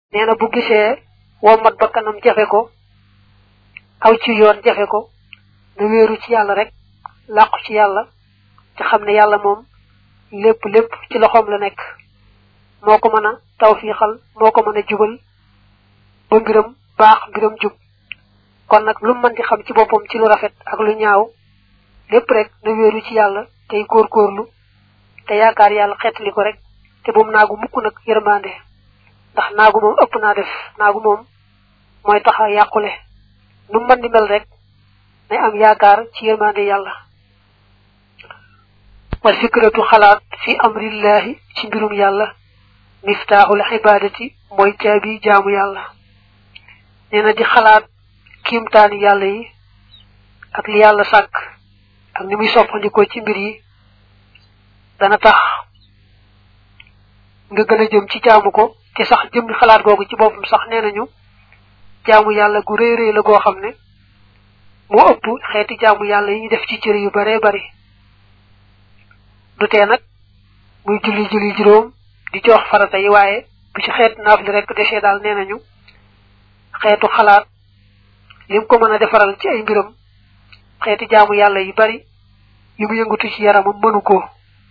nee na bu gisee wommat ba kanam jafe ko aw ci yoon jafe ko na wéeru ci yàlla rek làqu ci yàlla te xam ne yàlla moom lépp lépp ci loxoom la nekk moo ko mën a tawfiixal moo ko mën a jubal ba mbiram baax mbiram jub kon nag lu mën di xam ci boppam ci lu rafet ak lu ñaaw lépp rek na wéeru ci yàlla tey góorgóorlu te yaakaar yàlla xeetali ko rek te bu mu naagu mukk nag yërmande ndax naagu moom ëpp naa def naagu moom mooy tax a yàqule nu mën di mel rek nay am yaakaar ci yërmande yàlla wal fikratu xalaat fi amrillahi ci mbirum yàlla miftaaxul ibadati mooy caabi jaamu yàlla nee na di xalaat kiimtaani yàlla yi ak li yàlla sàkk ak ni muy soppandikoo ci mbir yi dana tax nga gën a jëm ci jaamu ko te sax jëmmi xalaat googu ci boppam sax nee nañu jaamu yàlla gu rëy rëy la goo xam ne moo ëpp xeeti jaamu yàlla yi ñu def ci cër yu baree bari du tee nag muy julli julli juróom di jox farata yi waaye bu ci xeet naaf li rek desee daal nee nañu xeetu xalaat lim ko mën a defaral ci ay mbiram xeeti jaamu yàlla yu bari yu mu yëngatu ci yaramam mënu ko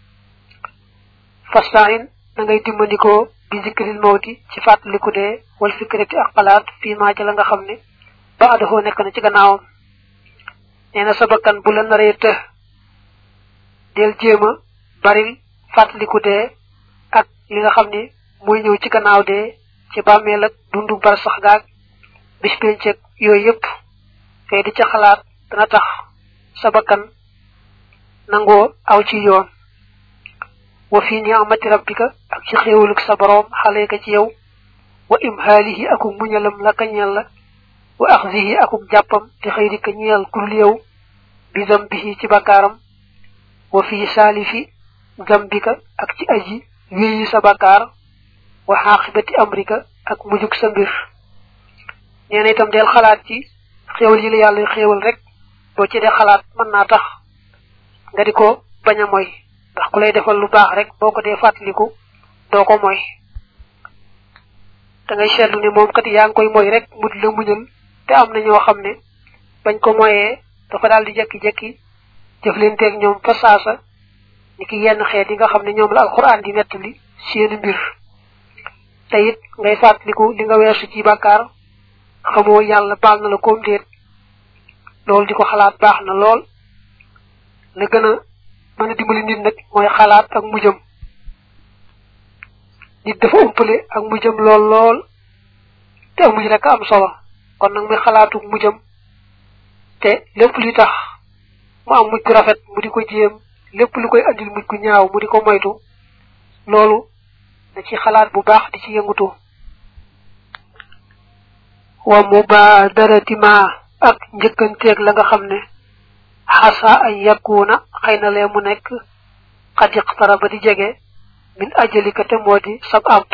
fastain da ngay dimbandikoo bi zikril mawti ci fàttaliku dee wal fikrati ak xalaat fii maa ca la nga xam ne ba adahoo nekk na ci gannaawam nee na sa bakkan bu la naree të del jéem a baril fàttaliku dee ak li nga xam ne muy ñëw ci gannaaw dee ci bàmmeel ak dundu bar sax gaag bis penceg yooyu yëpp fee di ca xalaat dana tax sa bakkan nangoo aw ci yoon wa fi ni'mati rabbika ak ci xéewaluk sa boroom xaleeka ci yow wa imhaalihi akuk muñalam la ka ñeel la wa axzihi akuk jàppam te xëy di ka ñeel kurul yow bi zambihi ci bakkaaram wa fi saalifi zambika ak ci aji wéeyi sa bakkaar wa xaaqibati amrika ak mujug sa mbir nee na itam del xalaat ci xéewal yi la yàlla xéewal rek boo ci dee xalaat mën naa tax nga di ko bañ a moy ndax ku lay defal lu baax rek boo ko dee fàttaliku doo ko moy da ngay seetlu ne moom kat yaa ngi koy moy rek mu di la muñal te am na ñoo xam ne bañ ko moyee dafa daal di jekki-jekki jëflanteeg ñoom fa saasa ni ki yenn xeet yi nga xam ne ñoom la alxuraan di nettali seeni mbir te it ngay fàttaliku li nga weesu ci bàkkaar xamoo yàlla baal na la koom déet loolu di ko xalaat baax na lool la gën a mën a dimbali nit nag mooy xalaat ak mujjam nit dafa umpale ak mujjam lool lool te ak mujj rek am solo kon nag muy xalaatu mujjam te lépp li tax mu am mujj gu rafet mu di ko jéem lépp lu koy andil mujj gu ñaaw mu di ko moytu loolu da ci xalaat bu baax di ci yëngutu wa mubadarati ma ak njëkkanteeg la nga xam ne xasa ay yakkuuna xëy na lee mu nekk xad iqtaraba di jege min ajalika te moo di sab àpp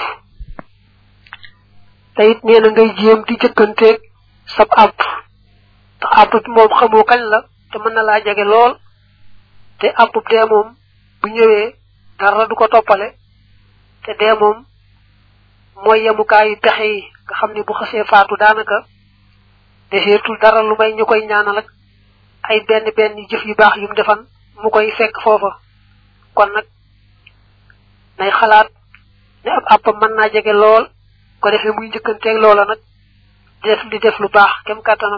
te it nee na ngay jéem di jëkkanteeg sab àpp ndax àpp bi moom xamoo kañ la te mën na laa jege lool te àpp dee moom bu ñëwee dara du ko toppale te dee moom mooy yemukaayu pexe yi nga xam ne bu xasee faatu daanaka deseetul dara lu may ñu koy ñaanal ak ay benn benn jëf yu baax yu mu defan mu koy fekk foofa kon nag nay xalaat ne ab àppam mën naa jege lool ko defee muy njëkkanteeg loola nag di def di def lu baax kem kàttanam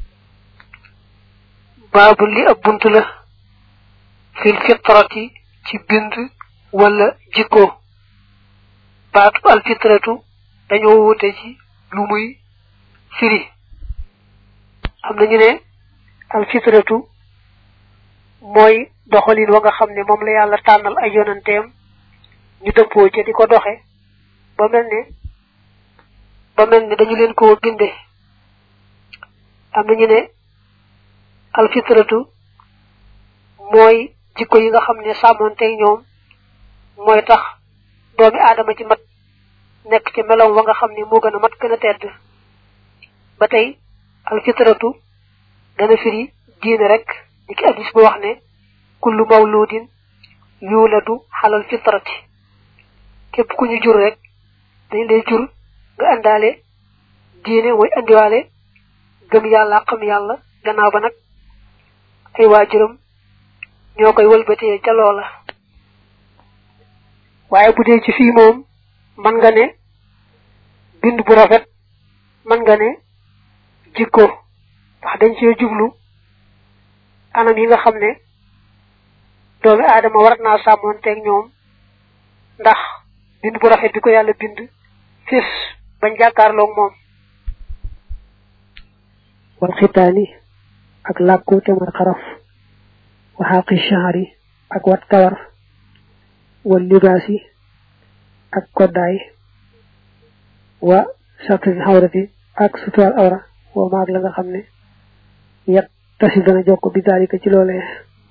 baabu li ab bunt la fil fitrati ci bind wala jikko baatu alfitratu dañoo wute ci lu muy firi am nañu ne alfitratu mooy doxalin wa nga xam ne moom la yàlla tànnal ay yonanteem ñu dëppoo ca di ko doxe ba mel ne ba mel ne dañu leen ko binde am nañu ne alfitratu mooy jikko yi nga xam ne sàmmoonteeg ñoom mooy tax doomi aadama ci mat nekk ci meloom wa nga xam ne moo gën a mat gën a tedd ba tey alfitratu dana firi diine rek ni ki addis bu wax ne kullu mawludin yuladu xalal fitrati képp ku ñu jur rek dañ lay jur nga andaale diine mooy andiwaale gëm yàlla xam yàlla gannaaw ba nag ay waajuram ñoo koy wëlbatee ca loola waaye bu dee ci fii moom man nga ne bind bu rafet man nga ne jikko ndax dañ cee jublu anam yi nga xam ne doomi aadama warat naa sàmmoonteeg ñoom ndax bind bu rafet bi ko yàlla bind fis bañ jàkkaarloog moom wal xitaani ak làkku te mooy xaraf waxaaqi shahari ak wat kawar wal libaasi ak koddaay wa satri xawrati ak sutural awra wa maag la nga xam ne yat tasi dana jokk bi daalika ci loolee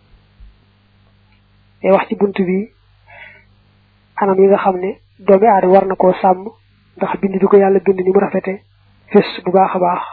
day wax ci bunt bi anam yi nga xam ne doomi aadama war na koo sàmm ndax bind bi ko yàlla bind ni mu rafete fés bu baax a baax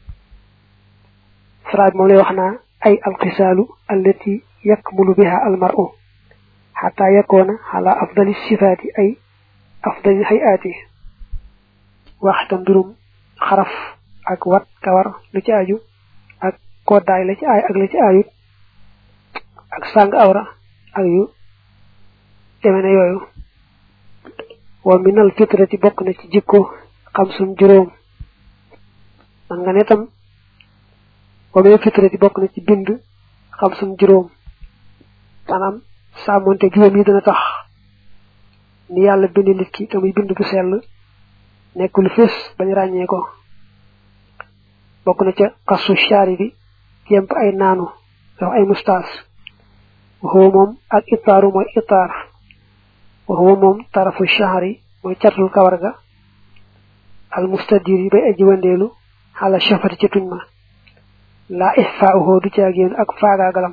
saraat moom lay wax naa ay alxisaalu allati yakmulu biha almaru xata yakoona ala afdali sifaati ay afdali hayaati waxta mbirum xaraf ak wat kawar lu ci aju ak koddaay la ci aay ak la ci aayut ak sàng awra ak yu deme ne yooyu wa minal fitrati bokk na ci jikko xam sum juróom man nga ne tam wa minal fitrati bokk na ci bind xam sum juróom maanaam sàmmonte juróom yi dana tax ni yàlla bind nit ki te muy bind bu sell nekk lu fés bañ ràññee ko bokk na ca kasu shaari bi jemp ay naanu wax ay mustaas waxuwa moom ak itaaru mooy itaar waxuwa moom tarafu shahri mooy catul kawar ga al mustadir yi bay aji wandeelu xala shafati ca tuñ ma laa ixfaauhoo du caagéen ak faagaagalam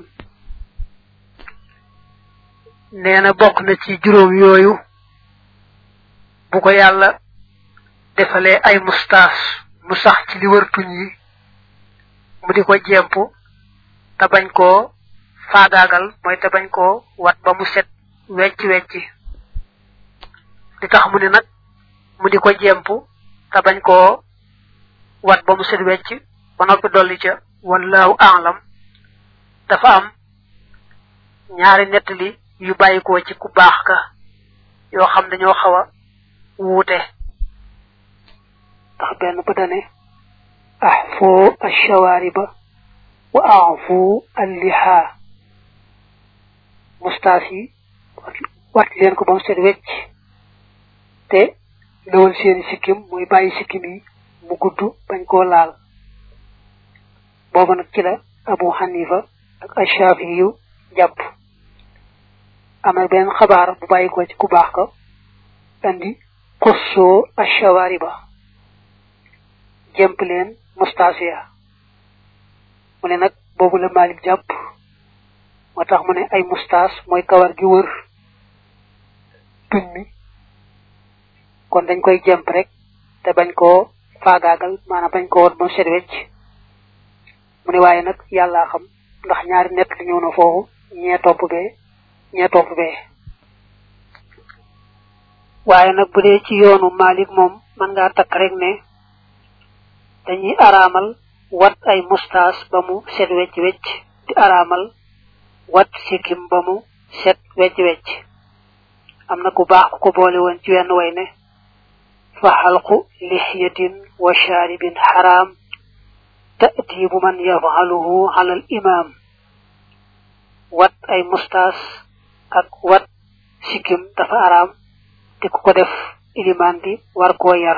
nee na bokk na ci juróom yooyu bu ko yàlla defalee ay mustaas mu sax ci li wër tuñ yi mu di ko jemp te bañ koo faagaagal mooy te bañ koo wat ba mu set wecc wecc li tax mu ne nag mu di ko jemp te bañ koo wat ba mu set wecc ba noppi dolli ca wallaahu aalam dafa am ñaari nettali yu bàyyikoo ci ku baax ka yoo xam dañoo xaw a wuute ndax benn ba dane ahfu ashawaariba wa afu alliha mustaas yi wat leen ko ba mu set wecc te lawal seeni sikkim muy bàyyi sikkim yi mu gudd bañ koo laal booba nag ci la abu xanifa ak ashaafi yu jàpp am na benn xabaar bu bàyyi ko ci ku baax ka andi xussoo ashawaariba jëmp leen mustaasiya mu ne nag boobu la Malik jàpp moo tax mu ne ay mustaas mooy kawar gi wër tuñ mi kon dañ koy jëmp rek te bañ koo faagaagal maanaam bañ koo wat ba set wecc mu ne waaye nag yàllaa xam ndax ñaari nett li ñëw na foofu ñee topp bee ñee topp bee waaye nag bu dee ci yoonu Malik moom mën ngaa takk rek ne dañuy araamal wat ay mustaas ba mu set wecc wecc di araamal wat sikkim ba mu set wecc wecc am na ku baax ku ko boole woon ci wenn way ne fa xalqu lixyatin wa shaaribin xaraam ta'dibu man yafaluhu ala al imam wat ay mustaas ak wat sikkim dafa araam te ku ko def ilimaan bi war koo yar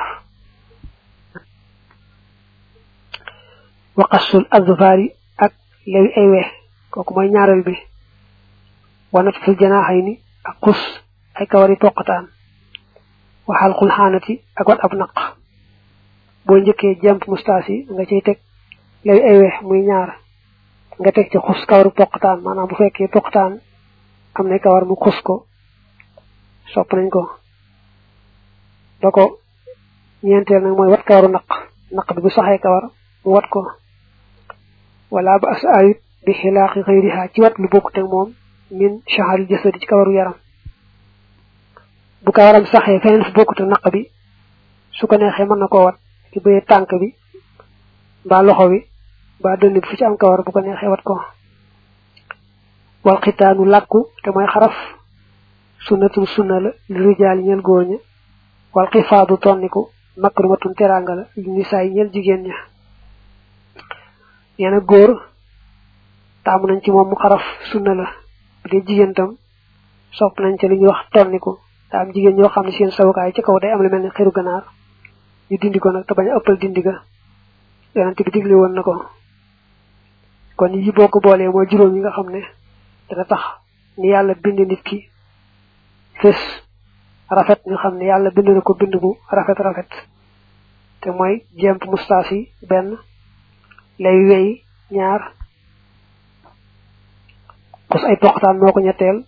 waqasul azfari ak lewi ay we kooku mooy ñaareel bi wanat fil janaaxay ni ak xus ay kawari poqataan waxal xul xaanati ak wat ab naq boo njëkkee jemp mustaas yi nga ciy teg lewi ay we muy ñaar nga teg ci xus kawaru poqataan maanaam bu fekkee poqataan am na kawar mu xus ko sopp nañ ko ba ko ñeenteel nag mooy wat kawaru naq naq bi bu saxee kawar mu wat ko wala ba as ayut bi xilaaqi xëyriha ci wat lu bokk teg moom min shaharil jasadi ci kawaru yaram bu kawaram saxee feneen fu bokkute naq bi su ko neexee mën na koo wat ci bëyee tànk bi mbaa loxo bi mbaa dënn bi fu ci am kawar bu ko neexee wat ko wal xitaanu làkku te mooy xaraf sunnatul sunna la li rijaal ñeel góor ña wal xifaadu tonniku makrumatun teranga la li nisaay ñeel jigéen ña nee na góor taamu nañ ci moom mu xaraf sunna la bu dee jigéen tam sopp nañ ca li ñuy wax tonniku daa am jigéen ñoo xam ne seen sawukaay ci kaw day am lu mel ni xiru ganaar ñu dindi ko nag te bañ a ëppal dindi ga yonent bi digle woon na ko kon yi boo ko boolee mooy juróom yi nga xam ne dana tax ni yàlla bind nit ki fés rafet ñu xam ne yàlla bind na ko bind bu rafet rafet te mooy jemp mustaas yi benn lay wey ñaar xus ay poqtaan moo ko ñetteel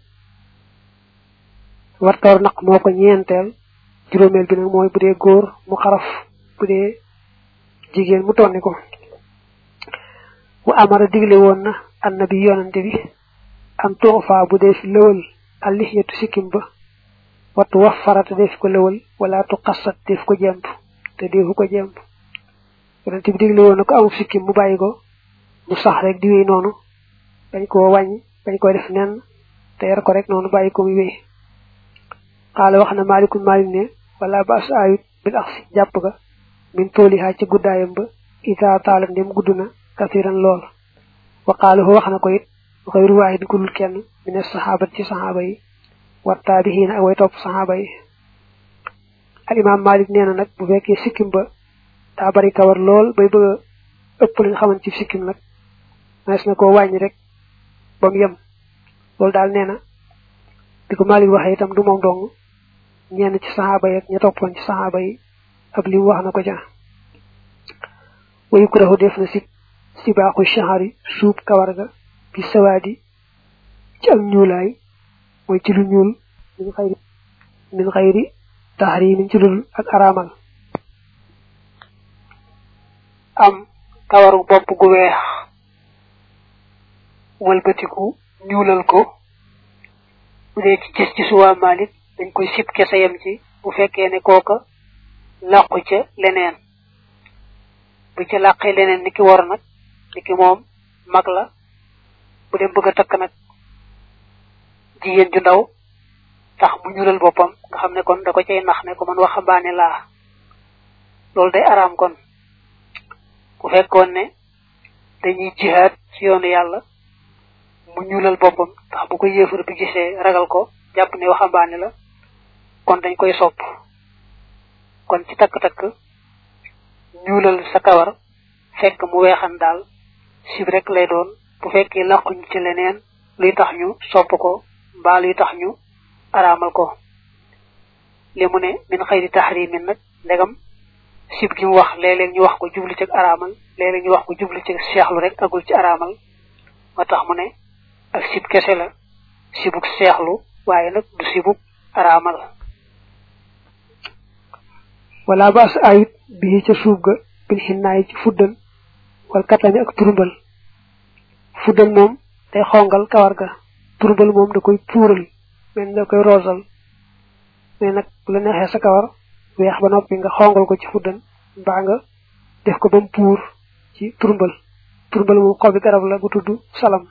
wartoor naq moo ko ñeenteel juróomeel bi nag mooy bu dee góor mu xaraf bu dee jigéen mu tonni ko wa amara digle woon na annabi yonante bi am tuufa bu dee fi lëwal allixiyatu sikkim ba wattu wax farata def ko lëwal wala tu xasat def ko jemp te defu ko jemp yonante bi digle woon na ko amul sikkim mu bàyyi ko mu sax rek di wéy noonu dañ koo wàññi dañ koy def nen te yar ko rek noonu bàyyi ko muy wéy xaala wax na maalikul maalik ne wala ba as ayut bil axsi jàpp ga min toolihaa ci guddaayam ba isaa taala ndem gudd na kasiran lool wa qaala wax na ko it xëyru waahid gudul kenn mine saxaabat ci saxaaba yi wa taabihiina ak way topp saxaaba yi al imaam maalik nee na nag bu fekkee sikkim ba daa bari kawar lool bay bëgg a ëpp lañ xaman ci sikkim nag mees na koo wàññi rek ba mu yem loolu daal nee na di ko maalik waxee itam du moom dong ñenn ci saxaaba yi ak ña toppoon ci saxaaba yi ab lim wax na ko ca wayu kurahu def na si si baaxu shahari suub kawar ga bi sawaadi ci ak ñuulaay mooy ci lu ñuul min xayri min xayri tahrimin ci lul ak araamal am kawaru bopp gu weex wëlbatiku ñuulal ko bu dee ci gis ci suwaa Malik dañ koy sib kese yem ci bu fekkee ne kooka làqu ca leneen bu ca làqee leneen ni ki war nag ni ki moom mag la bu dem bëgg a takk nag jigéen ju ndaw tax mu ñuulal boppam nga xam ne kon da ko cay nax ne ko man waxambaane laa loolu day araam kon bu fekkoon ne dañuy jihaad ci yoonu yàlla mu ñuulal boppam tax bu ko yéefar bi gisee ragal ko jàpp ne waxambaane la kon dañ koy sopp kon ci takk-takk ñuulal sa kawar fekk mu weexan daal sib rek lay doon bu fekkee làquñ ci leneen luy tax ñu sopp ko mbaa luy tax ñu araamal ko li mu ne min xëyri taxrimin nag ndegam sib gi mu wax léeg-léeg ñu wax ko jublu ci araamal léeg-léeg ñu wax ko jublu ci seexlu rek agul ci araamal moo tax mu ne ak sib kese la sibuk seexlu waaye nag du sibuk araamal wala baas ayut bii ca suuf ga bil xinnaay ci fuddal wal katami ak turumbal fuddal moom day xongal kawar ga turumbal moom da koy puural men da koy roosal mais nag bu la neexee sa kawar weex ba noppi nga xongal ko ci fuddal mbaa nga def ko ba mu puur ci turumbal turumbal moom xobi garab la bu tudd salam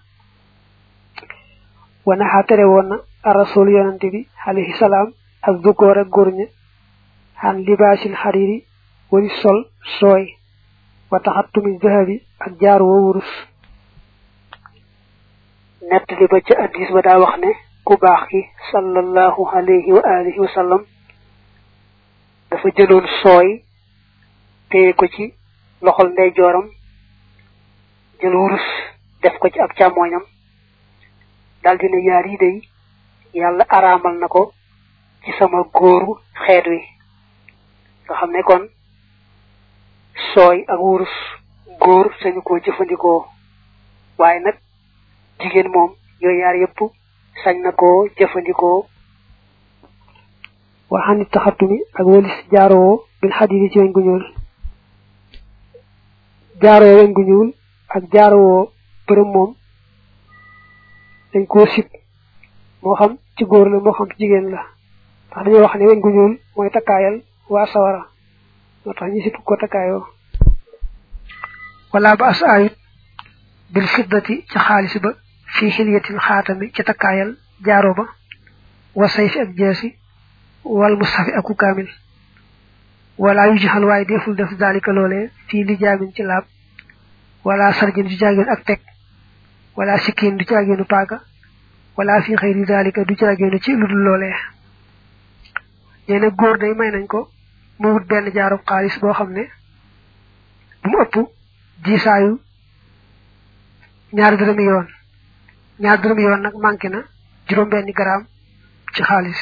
wanaxaa tere woon na arasul yonante bi alayhi salaam ak duggoor ak góor ña xan libaasil xariri wari sol sooy wa taxattumi zahabi ak jaar woo wurus nett li ba ca addis ba daa wax ne ku baax ki sallallahu alayhi wa alihi wa sallam dafa jëloon sooy téye ko ci loxol ndeyjooram jël wurus def ko ci ab càmmooñam daldi ne yaar yi day yàlla araamal na ko ci sama góoru xeet wi nga xam ne kon sooy ak wurus góor sañu koo jëfandikoo waaye nag jigéen moom yooyu yaar yëpp sañ na koo jëfandikoo waxani taxatumi ak walis jaaroo bil xadidi ci weñ gu ñuul jaaroo weñ gu ñuul ak jaaroo bërëm moom dañ koo sib moo xam ci góor la moo xam ci jigéen la ndax dañoo wax ne weñ gu ñuul mooy takkaayal waa sawara moo tax ñu sip ko takkaayoo wala ba as ayut bil fiddati ca xaalis ba fi xilyatin xaatami ca takkaayal jaaro ba wa sayfi ak jeesi wal mushafi aku kaamil wala yu jaxal waaye deful def dalika loolee fii li jaamin ci laab wala sarjin du jaageen ak teg wala sikkin du jaageenu paaka wala fi xëyri dalika du jaageenu ci ludul loolee nee na góor day may nañ ko mu wut benn jaarub xaalis boo xam ne bu mu ëpp diisaayu ñaari dërëmi yoon ñaari dërëmi yoon nag manqué na juróom benni garaam ci xaalis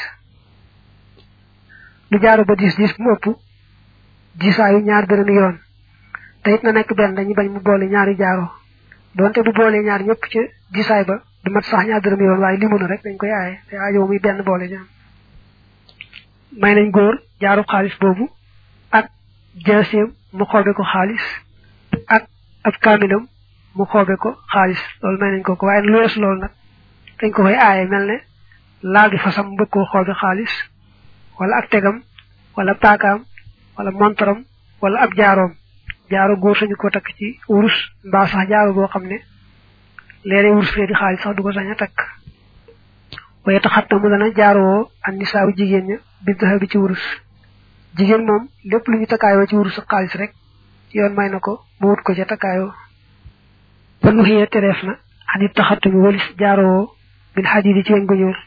lu jaaru ba diis diis bu mu ëpp diisaayu ñaari dërëmi yoon te it na nekk benn dañu bañ mu boole ñaari jaaro donte bu boolee ñaar ñëpp ci diisaay ba du mat sax ñaari dërëmi yoon waaye limu na rek dañ koy aaye te aajow muy benn boole ñaam may nañ góor jaaru xaalis boobu ak jaaseem mu xoobe ko xaalis ak ab kaamilam mu xoobe ko xaalis loolu may nañ ko ko waaye lu weesu loolu nag dañ ko koy aaye mel ne laal di fasam mbëgg koo xoobe xaalis wala ak tegam wala paakaam wala montaram wala ab jaaroom jaaro góor sañu ko takk ci wurus mbaa sax jaaro boo xam ne léeg-léeg wurus fee di xaalis sax du ko sañ a takk waaye taxat na mu dana jaaroo an nisaawu jigéen ña bi daxa bi ci wurus jigéen moom lépp lu ñu takkaayoo ci wurus ak xaalis rek yoon may na ko mu wut ko ca takkaayoo ba nu xëyee tereef na anit taxatu mi walis jaaroo bil xadidi ci weñ gu ñuul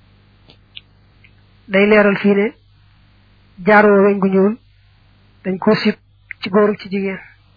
day leeral fii ne jaaroo weñ gu ñuul dañ ko sib ci góor ci jigéen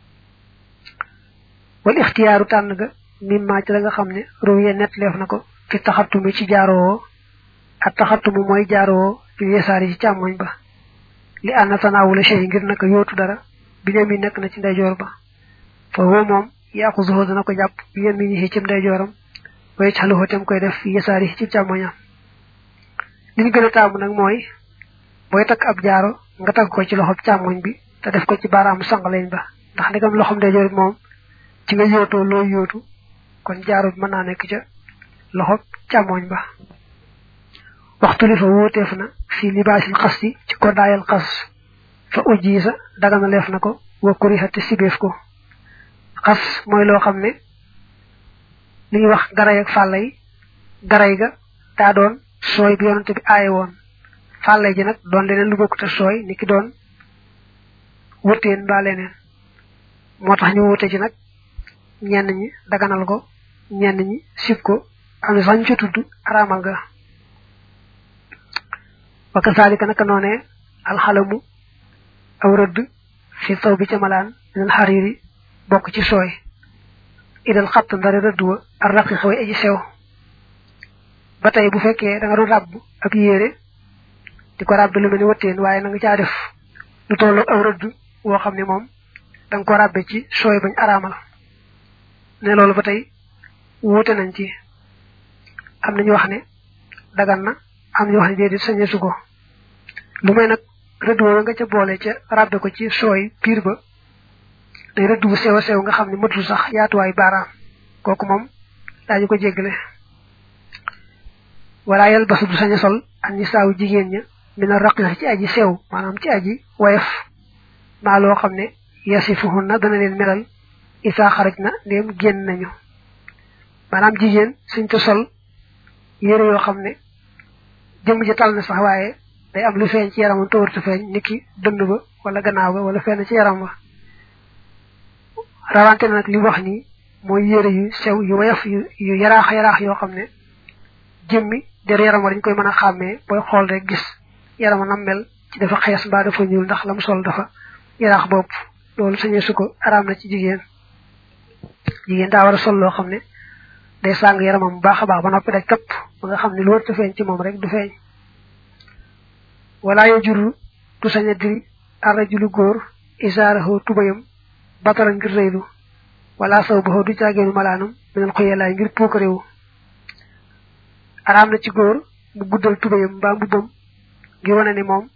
wal ixtiyaaru tànn ga mimma ci la nga xam ne ruwiye net leef na ko fi taxatumi ci jaaroo ak taxatumu mooy jaaroo fi yesaari ci càmmoñ ba li ànna tanaawula shay ngir naka yootu dara bi ne mi nekk na ci ndeyjoor ba fa woo moom yaaxuzuhu dana ko jàpp bi yem mi ñi ci ndeyjooram way xaluhu tem koy def fi yesaari ci càmmoñam li ñu gën a taamu nag mooy booy takk ab jaaro nga takk ko ci loxob càmmoñ bi te def ko ci baaraamu sangaleñ ba ndax ndegam loxom ndeyjoor bi moom ci nga yootoo loo yootu kon jaaro bi mën naa nekk ca loxob càmmoñ ba waxtu li fa wóoteef na fii libaasil xas ci ci ko daayal xas fa ujji sa dagana leef na ko wa kuriha te sibeef ko xas mooy loo xam ne li ñuy wax garay ak fàllay garay ga daa doon sooy bi yonante bi aaye woon fàllay ji nag doon leneen lu bokkute sooy ni ki doon wuteen mbaa leneen moo tax ñu wute ci nag ñenn ñi daganal ko ñenn ñi sib ko am na sax ñu ca tudd araamal ga wa kasaalika naka noonee alxalamu aw rëdd fi taw bi ca malaan minal xariiri bokk ci sooy idal xatt ndare rëdd wa ar raqi xaway aji sew ba tey bu fekkee da nga doon ràbb ab yére di ko ràbb lu mel ni wëtteen waaye na nga caa def lu tolloo aw rëdd woo xam ne moom da nga ko ràbbe ci sooy bañ araamal ne loolu ba tey wuute nañ ci am nañu wax ne dagan na am ñu wax ne déedéet sañe su ko lu may nag rëdd woowu nga ca boole ca ràbbe ko ci sooy piir ba day rëdd bu sew a sew nga xam ne matul sax yaatuwaay baaraam kooku moom daañu ko jéggale wala yal basu du saña sol an ni saawu jigéen ña mina raqiq ci aji sew maanaam ci aji woyof maa loo xam ne yasifuhun na dana leen melal isaa xaraj na ndéem génn nañu maanaam jigéen suñ ko sol yére yoo xam ne jëmm ji tal na sax waaye day am lu feeñ ci yaramam te warta feeñ niki dënd ba wala gannaaw ba wala fenn ci yaram ba rawante na nag li wax nii mooy yére yu sew yu woyof yu yu yaraax yaraax yoo xam ne jëmmi der yaram wa dañ koy mën a xàmmee booy xool rek gis yarama nam mel ci dafa xees mbaa dafa ñuul ndax la mu sol dafa yaraax bopp loolu sañee su ko araam na ci jigéen jigéen daa war a sol loo xam ne day sàng yaramam bu baax a baax ba noppi day këpp ba nga xam ne lu warta feeñ ci moom rek du feeñ wala yo juru du sañ a diri arrajulu góor isaarahu tubayam batara ngir rëylu wala saw baxoo du caageenu malaanam minal xoyelaay ngir puukaréewu araam na ci góor mu guddal tubayam mbaa mbubbam ngir wane ne moom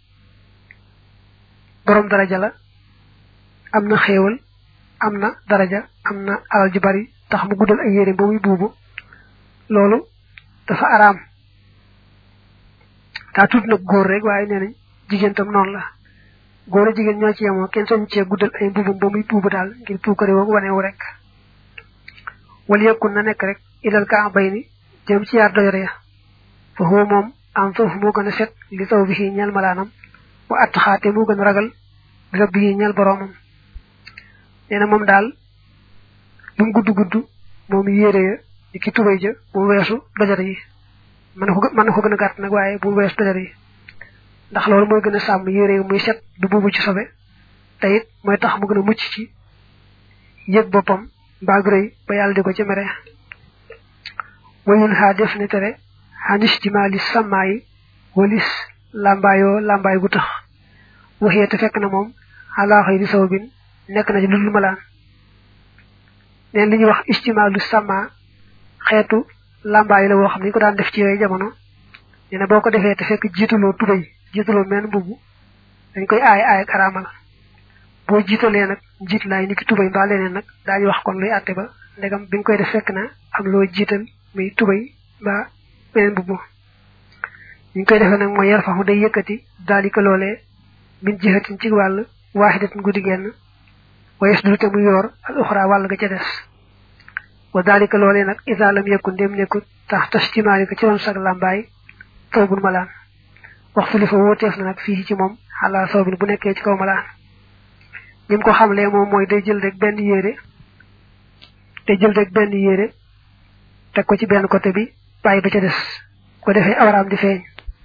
borom daraja la am na xéewal am na daraja am na alal ju bari tax mu guddal ay yére ba muy buubu loolu dafa araam daa tudd nag góor rek waaye nee nañ jigéen tam noonu la góor a jigéen ñoo ci yemoo kenn soñ cee guddal ay mbubum ba muy puubu daal ngir puukare woo wanewu rek wala yëkkun na nekk rek idal ka bay ni jëm ci yaar doyore ya fa huwa moom am foofu moo gën a set li taw bi xii ñel malaanam wa att xaate moo gën a ragal li rab bi ñel boroomam nee na moom daal lu mu gudd gudd moom yére ya di ki tubay ja bu weesu dojare yi mën na ko mën na ko gën a gàtt nag waaye bu weesu dojare yi ndax loolu mooy gën a sàmm yére yi muy set du buubu ci sobe te it mooy tax mu gën a mucc ci yëg boppam mbaa rëy ba yàlla di ko ci mere wayun xaa def ne tere xanis jimaali sàmmaayi walis làmbaayoo làmbaay gu tax waxee te fekk na moom xalaaxoy di saw bin nekk na ci ludul malaan neen li ñuy wax istimaalu sàmma xeetu làmbaay la woo xam ne ñu ko daan def ci yooyu jamono nee na boo ko defee te fekk jiitaloo tubay jiitaloo menn mbubb dañ koy aay aay ak araamal boo jiitalee nag jiit laay ni ki tubay mbaa leneen nag daañu wax kon luy àtte ba ndegam bi nga koy def fekk na am loo jiital muy tubay mbaa beneen mbubb ñu koy defee nag mooy yar faxu day yëkkati daalika loolee min jihatin ci wàll waaxidatin guddi genn wayes du te mu yoor al uxra wàll ga ca des wa daalika loolee nag isa lam yëkku ndem nekkut tax tas timaali ko ci ron sag làmbaay taw bun malaan wax fi li fa wóoteef na nag fii ci moom xalaa saw bin bu nekkee ci kaw malaan ni mu ko xamlee moom mooy day jël rek benn yére day jël rek benn yére teg ko ci benn côté bi bàyyi ba ca des ko defee awraam di feeñ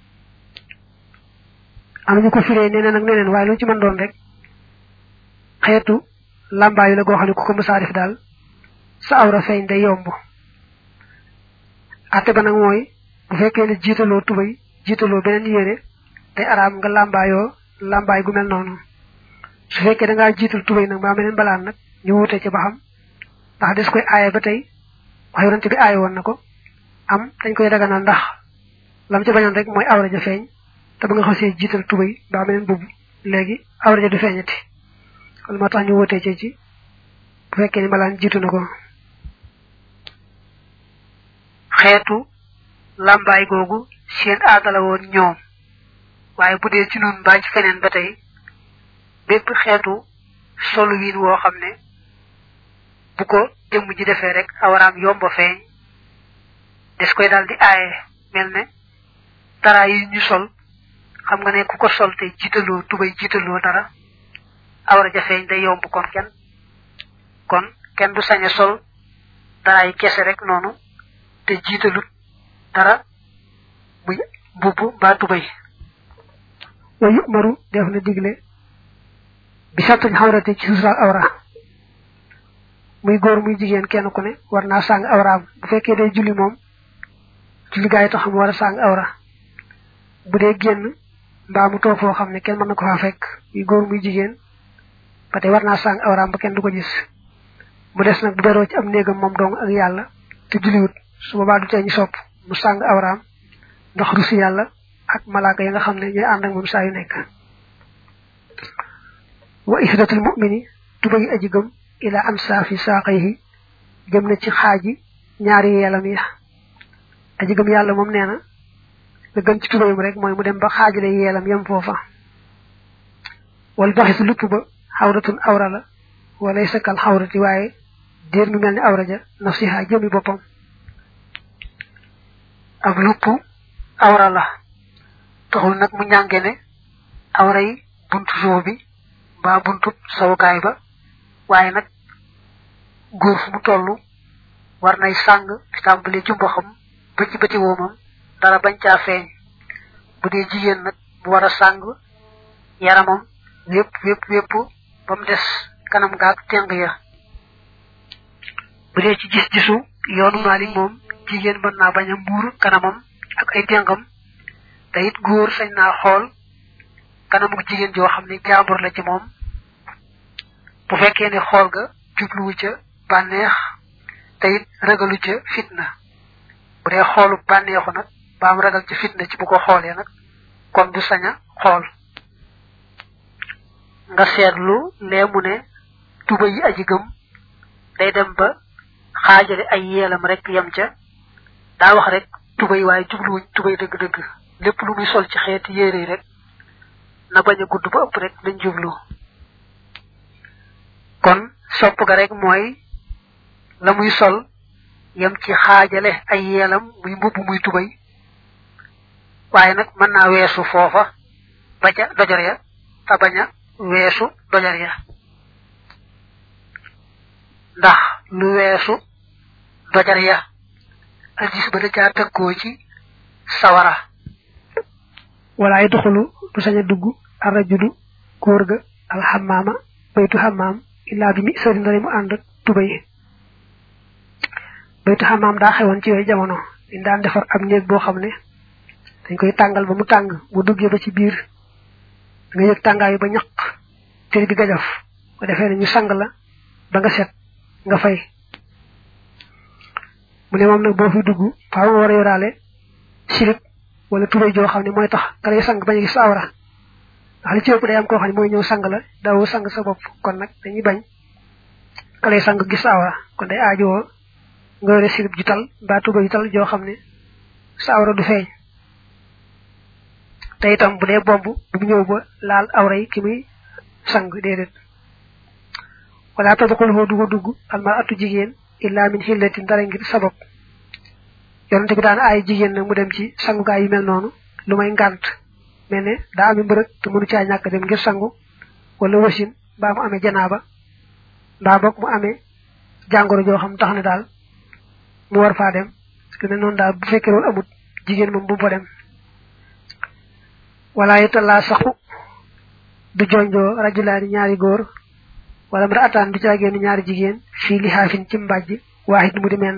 am ñu ko firee neneen ak neneen waaye lu ci mën doon rek xeetu làmbaayu la goo xam ne ku ko mësaa def daal sa awra feeñ day yomb atte ba nag mooy bu fekkee ne jiitaloo tubay jiitaloo beneen yére day araam nga làmbaayoo làmbaay gu mel noonu su fekkee da ngaa jiital tubay nag mbaa meneen balaan nag ñu wute ci ba xam ndax des koy aaye ba tey wax yonante bi aaye woon na ko am dañ koy daganal ndax lam ci bañoon rek mooy awra ja feeñ te ba nga xasee jiital tubay mbaa meneen bubb léegi awra ja du feeñati kon moo tax ñu wutee ci ci bu fekkee ni malaan jiitu na ko xeetu làmbaay googu seen aadala woon ñoom waaye bu dee ci nun mbaa ci feneen ba tey bépp xeetu solu wiin woo xam ne bu ko jëmm ji defee rek awaraam yomba feeñ des koy daal di aaye mel ne dara yi ñu sol xam nga ne ku ko sol te jiitaloo tubay jiitaloo dara awra ja feeñ day yomb kon kenn kon kenn du sañ a sol dara yi kese rek noonu te jiitalut dara muy mbubb mbaa tubay wa yu'maru def na digle bi sattuñ xawrate ci suusal awra muy góor muy jigéen kenn ku ne war naa sàng awraam bu fekkee day julli moom julli gaa yi tax mu war a sàng awra bu dee génn mbaa mu toog foo xam ne kenn mën na ko faa fekk muy góor muy jigéen ba tey war naa sàng awraam ba kenn du ko gis mu des nag bu beroo ci am néegam moom dong ak yàlla te julliwut su boobaa du tee ñu sopp mu sàng awraam ndax rusi yàlla ak malaaka yi nga xam ne ñooy ànd ak moom saa yu nekk wa ihdatul mu'mini tubagi aji gëm ila am saafi saaqayhi jëm na ci xaaji ñaari yeelam ya aji gëm yàlla moom nee na la gën ci tubayam rek mooy mu dem ba xaajale yeelam yem foofa wal baxisu lupp ba xawratun awra la walay sakal xawrati waaye déer mi mel ni awra ja nafsiha jëmi boppam ak lupp awra la taxul nag mu ñànge ne awra yi buntu suuf bi mbaa buntu sawukaay ba waaye nag góor fu mu toll war nay sàng di tàmbali ci mboxam ba ci bëti woomam dara bañ caa feeñ bu dee jigéen nag mu war a sàng yaramam wépp wépp wépp ba mu des kanam gaag teng ya bu dee ci gis-gisu yoonu Maalik moom jigéen mën naa bañ a muur kanamam ak ay tengam te it góor sañ naa xool kanamu jigéen joo xam ne jaambur la ci moom bu fekkee ne xool ga jubluwu ca bànneex te it ragalu ca fitna bu dee xoolu bànneexu nag baam ragal ca fitna ci bu ko xoolee nag kon du sañ a xool nga seetlu lee mu ne tuba yi aji gëm day dem ba xaajale ay yeelam rek yem ca daa wax rek tubay waaye jubluwuñ tubay dëgg-dëgg lépp lu muy sol ci xeeti yére yi rek na bañ a gudd ba ëpp rek lañ jublu kon sopp ga rek mooy la muy sol yam ci xaajale ay yeelam muy mbubb muy tubay waaye nag mën naa weesu foofa ba ca dojar ya te bañ a weesu dojar ya ndax lu weesu dojar ya addis ba da caa tëkkoo ci sawara wala ay doxulu du sañ a dugg arrajulu góor ga alxamaama baytu xamaam illaa bi mi sëri ndari mu ànd tubay baytu xamaam daa xewoon ci yooyu jamono dañ daan defar ab néeg boo xam ne dañ koy tàngal ba mu tàng bu duggee ba ci biir nga yëg tàngaayu ba ñaq tër bi gajaf bu defee ne ñu sang la ba nga set nga fay mu ne moom nag boo fi dugg faaw nga war a yoraale silib wala tubay joo xam ne mooy tax nga lay sang bañ a gis awra ndax li ci ëpp day am koo xam ne mooy ñëw sang la daawoo sang sa bopp kon nag dañuy bañ ka lay sang gis awra kon day aajowoo nga yore silib ju tal mbaa tubay ju tal joo xam ne sa awra du feeñ te itam bu dee bomb bu mu ñëw ba laal awra yi ki muy sang déedéet wala tadxuluhu duga dugg almar atu jigéen illa min xillatin dara ngir sabab yonente bi daan ay jigéen nag mu dem ci sangukaay yu mel noonu lu may ngànt mel ne daa ami mbërëg te mënu caa ñàkk dem ngir sangu wala wasin mbaa mu amee janaaba mbaa boog mu amee jàngoro joo xam tax ne daal mu war faa dem parce que ne noonu daal bu fekkee loolu amut jigéen moom bu fa dem wala itallaa saxu du jonjoo rajulaani ñaari góor wala mara ataan du caagee ni ñaari jigéen fii li xaafin ci mbàjj waaxit mu di menn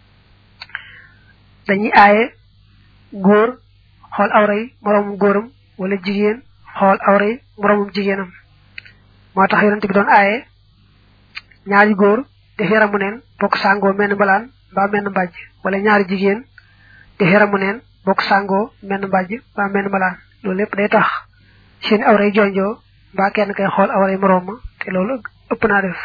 dañuy aaye góor xool awray moroomum góoram wala jigéen xool awray moroomum jigéenam moo tax yonent bi doon aaye ñaari góor def yaramu neen bokk sàngoo menn mbalaan mbaa menn mbàjj wala ñaari jigéen def yaramu neen bokk sàngoo menn mbàjj mbaa menn mbalaan loolu lépp day tax seen awray jonjoo mbaa kenn kay xool awray moroom ma te loolu ëpp naa def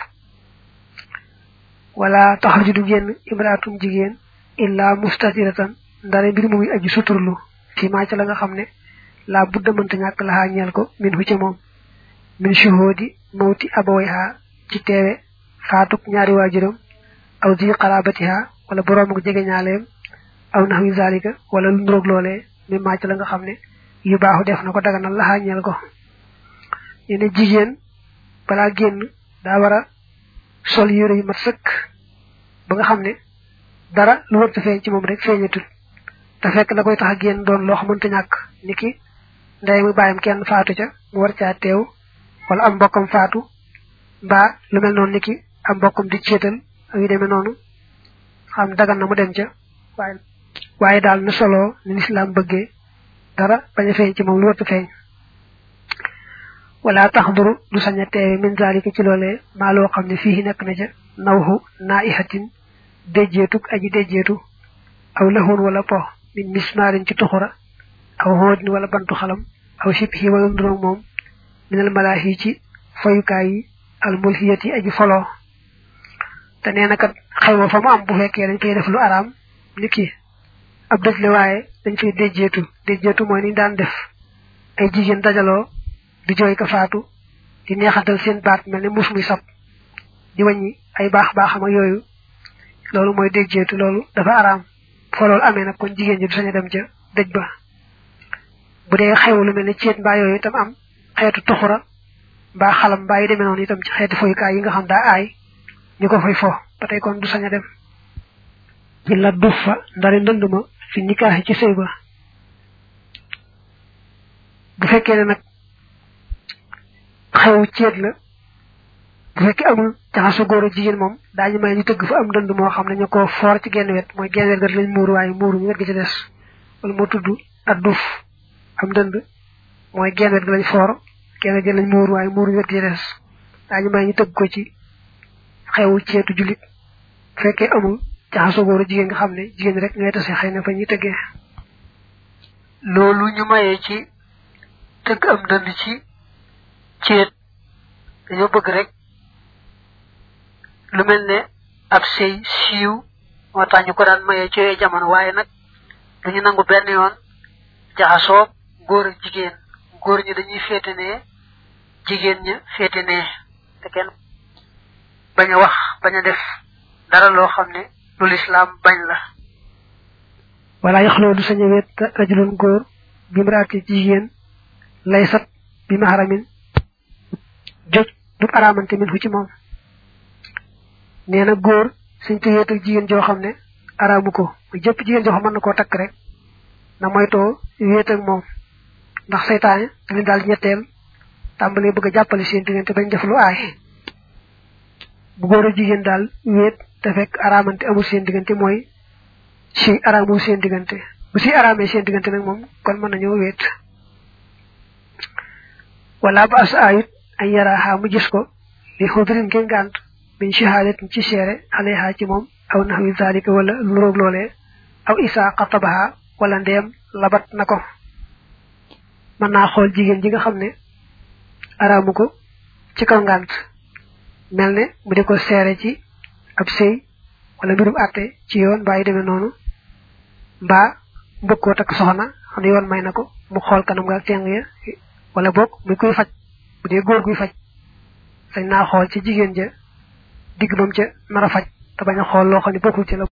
wala taxarju du génn imraatum jigéen illa mustatiratan ndare mbir mu muy aju suturlu fi maa ca la nga xam ne laa budda mënta ñàkk laxaa ñeel ko min hu ca moom min shuhudi mawti abawayha ci teewe faatuk ñaari waajuram aw di xarabatiha wala boroom ak jege ñaaleem aw naxwi zalika wala lu nuroog loolee mi maa ca la nga xam ne yu baaxu def na ko daganal laxaa ñeel ko ñu ne jigéen balaa génn daa war a sol yére yu mat sëkk ba nga xam ne dara lu wërta feeñ ci moom rek feeñatul te fekk la koy tax a génn doon loo xamante ñàkk ni ki ndey mu bàyyam kenn faatu ca mu war caa teew wala am mbokkam faatu mbaa lu mel noonu ni ki am mbokkam di céetal ak yu demee noonu xam dagan na mu dem ca waaye waaye daal na solo ni lislaam bëggee dara bañ a feeñ ci moom lu wërta feeñ wala taxduru du sañ a teewe min zalika ci loolee maa loo xam ne fii nekk na ca nawhu naa ihatin déjjeetug aji déjjeetu aw laxoon wala po min mismaarin ci tuxura aw xoodin wala bantu xalam aw sibhi wala nduroog moom minal malaahi ci foyukaay yi al mulhiyati aji foloo te nee na kat xayma fa mu am bu fekkee dañ fay def lu araam ni ki ab dëj la waaye dañ fay déjjeetu déjjeetu mooy ni daan def ay jigéen dajaloo di jooy ka faatu di neexatal seen baat mel ne mus muy sab di wàññi ay baax baaxam ak yooyu loolu mooy déjjeetu loolu dafa araam foo loolu amee nag kon jigéen ji du sañ a dem ca dëj ba bu dee xew lu mel ne ceet mbaa yooyu itam am xeetu tuxura mbaa xalam mbaa yi demee noonu itam ci xeeti foyukaay yi nga xam daa aay ñu ko fay fo ba tey kon du sañ a dem ci la duf fa ndari ndënd ma fi nikaaxi ci sëy ba bu fekkee ne nag xew ceet la bu fekkee amul jaxasu góor ak jigéen moom daañu may ñu tëgg fa am dënd moo xam ne ñu ko foor ci genn wet mooy genn wet ga lañ muuru waaye muuru ñu wet gi ci des wala moo tudd ak duuf am dënd mooy genn wet ga lañ foor genn wet gi lañ muuru waaye muuru ñu wet gi ci des daañu may ñu tëgg ko ci xewu ceetu jullit bu fekkee amul jaxasu góor ak jigéen nga xam ne jigéen rek ñooy tase xëy na fa ñuy tëggee loolu ñu mayee ci tëgg am dënd ci ceet dañoo bëgg rek lu mel ne ab sëy siiw moo tax ñu ko daan mayee ci yooyu jamono waaye nag duñu nangu benn yoon jaxasoo góor ak jigéen góor ñi dañuy féete ne jigéen ña féete ne te kenn bañ a wax bañ a def dara loo xam ne lu lislaam bañ la wala yaxloo du sañ a wet rajulun góor bi mraati jigéen lay sat bi maharamin joj du araamante min fu ci moom nee na góor suñ ko wéet ak jigéen joo xam ne araamu ko mu jëpp jigéen joo xam mën na koo takk rek na moytoo wéet ak moom ndax seytaane da leen daal ñetteel tàmbalee bëgg a jàppale seen diggante bañ def lu aay bu góor a jigéen daal wéet te fekk araamante amul seen diggante mooy si araamul seen diggante bu si araamee seen diggante nag moom kon mën nañoo wéet wala ba as ayut ay yaraaxaa mu gis ko li xudrin ngeen gànt min shahadatin ci seere alayha ci moom aw naxwi zalika wala lu roog loolee aw isaa xatabaha wala ndeem labat na ko mën naa xool jigéen ji nga xam ne araamu ko ci kaw ngànt mel ne mu di ko seere ci ab sëy wala mbirum àtte ci yoon mbaa yi demee noonu mbaa mbëgg koo takk soxna xam ne yoon may na ko mu xool kanam nga teng ya wala boog muy kuy faj bu dee góor guy faj sañ naa xool ci jigéen ja digg bam ca nar a faj te bañ a xool loo xam ne bokkul ci la